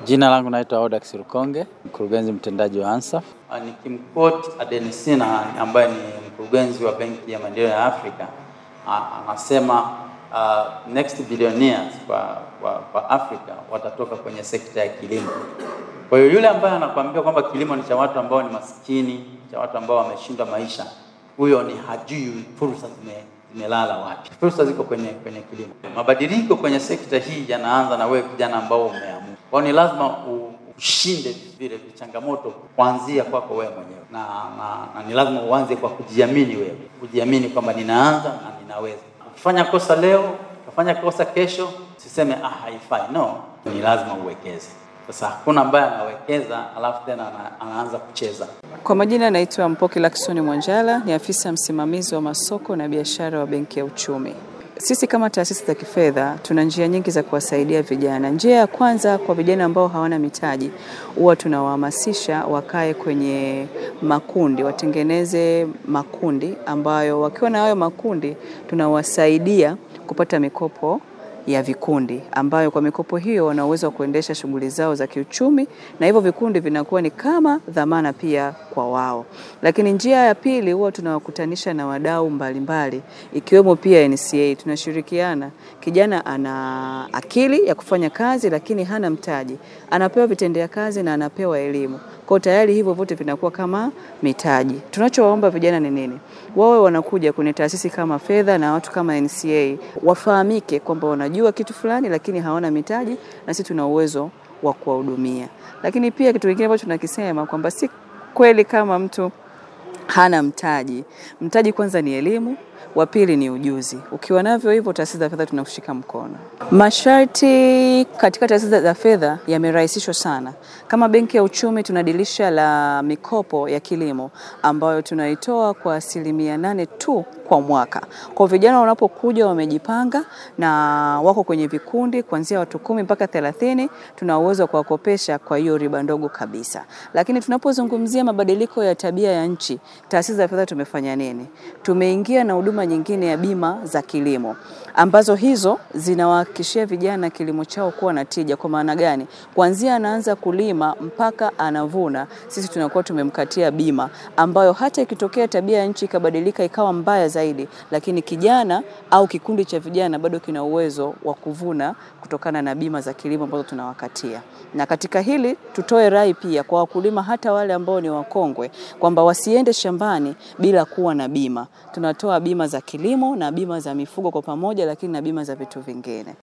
Jina langu naitwa Odax Rukonge, mkurugenzi mtendaji wa ANSAF. Nikimquote Adenisina ambaye ni mkurugenzi wa Benki ya Maendeleo ya Afrika anasema uh, next billionaires kwa, kwa, kwa Afrika watatoka kwenye sekta ya kilimo. Kwa hiyo yule ambaye anakuambia kwamba kilimo ni cha watu ambao ni maskini, cha watu ambao wameshindwa maisha, huyo ni hajui fursa zime zimelala wapi. Fursa ziko kwenye kwenye kilimo. Mabadiliko kwenye sekta hii yanaanza na wewe kijana ambao umeamua. Kwa ni lazima ushinde vile changamoto kuanzia kwako wewe mwenyewe na, na, na ni lazima uanze kwa kujiamini wewe, kujiamini kwamba ninaanza na ninaweza. Ukifanya kosa leo, ukafanya kosa kesho, usiseme ah, haifai. No, ni lazima uwekeze. Sasa hakuna ambaye anawekeza alafu tena ana, anaanza kucheza. Kwa majina naitwa Mpoki Laksoni Mwanjala, ni afisa msimamizi wa masoko na biashara wa Benki ya Uchumi. Sisi kama taasisi za kifedha tuna njia nyingi za kuwasaidia vijana. Njia ya kwanza kwa vijana ambao hawana mitaji, huwa tunawahamasisha wakae kwenye makundi, watengeneze makundi ambayo wakiwa na hayo makundi tunawasaidia kupata mikopo ya vikundi ambayo kwa mikopo hiyo wana uwezo wa kuendesha shughuli zao za kiuchumi, na hivyo vikundi vinakuwa ni kama dhamana pia kwa wao. Lakini njia ya pili huwa tunawakutanisha na wadau mbalimbali ikiwemo pia NCA. Tunashirikiana, kijana ana akili ya kufanya kazi lakini hana mtaji, anapewa vitendea kazi na anapewa elimu kwa tayari hivyo vyote vinakuwa kama mitaji. Tunachowaomba vijana ni nini? Wawe wanakuja kwenye taasisi kama fedha na watu kama NCA, wafahamike kwamba wanajua kitu fulani, lakini hawana mitaji, na sisi tuna uwezo wa kuwahudumia. Lakini pia kitu kingine ambacho tunakisema kwamba si kweli kama mtu hana mtaji. Mtaji kwanza ni elimu, wa pili ni ujuzi. Ukiwa navyo hivyo, taasisi za fedha tunakushika mkono. Masharti katika taasisi za fedha yamerahisishwa sana. Kama Benki ya Uchumi tuna dirisha la mikopo ya kilimo ambayo tunaitoa kwa asilimia nane tu kwa mwaka. Kwa vijana wanapokuja wamejipanga na wako kwenye vikundi kuanzia watu kumi mpaka thelathini, tuna uwezo wa kuwakopesha kwa hiyo riba ndogo kabisa. Lakini tunapozungumzia mabadiliko ya tabia ya nchi, taasisi za fedha tumefanya nini? Tumeingia na huduma nyingine ya bima za kilimo ambazo hizo zinawahakikishia vijana kilimo chao kuwa na tija. Kwa maana gani? Kuanzia anaanza kulima mpaka anavuna, sisi tunakuwa tumemkatia bima ambayo hata ikitokea tabia ya nchi ikabadilika ikawa mbaya zaidi, lakini kijana au kikundi cha vijana bado kina uwezo wa kuvuna kutokana na bima za kilimo ambazo tunawakatia. Na katika hili tutoe rai pia kwa wakulima, hata wale ambao ni wakongwe, kwamba wasiende shambani bila kuwa na bima. Tunatoa bima za kilimo na bima za mifugo kwa pamoja, lakini na bima za vitu vingine.